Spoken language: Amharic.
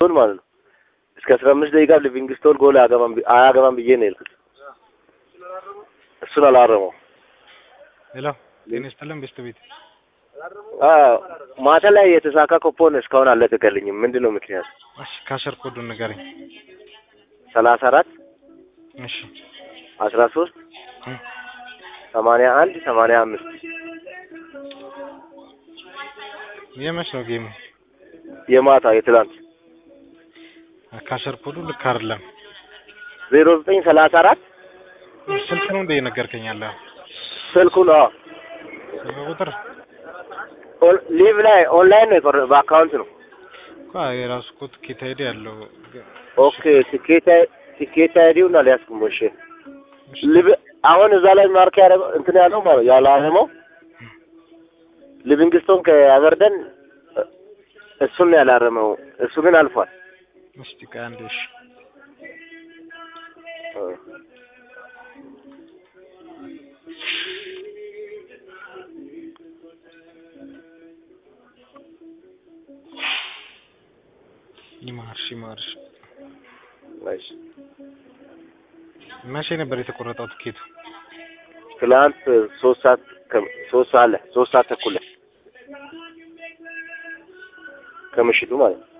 ሊቪንግስቶን ማለት ነው እስከ አስራ አምስት ደቂቃ ሊቪንግስቶን ጎል አያገባም ቢ- አያገባም ብዬ ነው የሄድኩት። እሱን አላረመው። ሄሎ ጤና ይስጥልን ቤስት ቤት አዎ፣ ማታ ላይ የተሳካ ኮፖን እስካሁን አልለቀቀልኝም። ምንድን ነው ምክንያት? እሺ ካሸር ኮዱን ንገረኝ ሰላሳ አራት እሺ አስራ ሶስት እ ሰማንያ አንድ ሰማንያ አምስት የመች ነው ጌሙ የማታ የትላንት ካሸር ኮዱ ልክ አይደለም ዜሮ ዘጠኝ ሰላሳ አራት ስልክ ነው እንደ የነገርከኝ ያለ ስልኩ ነው ስልክ ቁጥር ኦን- ሊቭ ላይ ኦንላይን ነው የቆረ በአካውንት ነው። እኮ የራሱ እኮ ትኬት አይዲ ያለው ኦኬ ቲኬት አይ- ቲኬት አይዲውን አልያዝኩም። እሺ ሊቭ አሁን እዛ ላይ ማርክ ያደረገው እንትን ያለው ማለት ያላረመው ሊቪንግስቶን ከአበርደን እ- እሱን ነው ያላረመው። እሱ ግን አልፏል። እስቲ ቆይ አንዴ እሺ እ። ይማርሽ ይማርሽ እሺ መቼ ነበር የተቆረጠው ትኬቱ ትላንት ሶስት ሰዓት ከ- ሶስት ሰዓት ላይ ሶስት ሰዓት ተኩል ላይ ከምሽቱ ማለት ነው።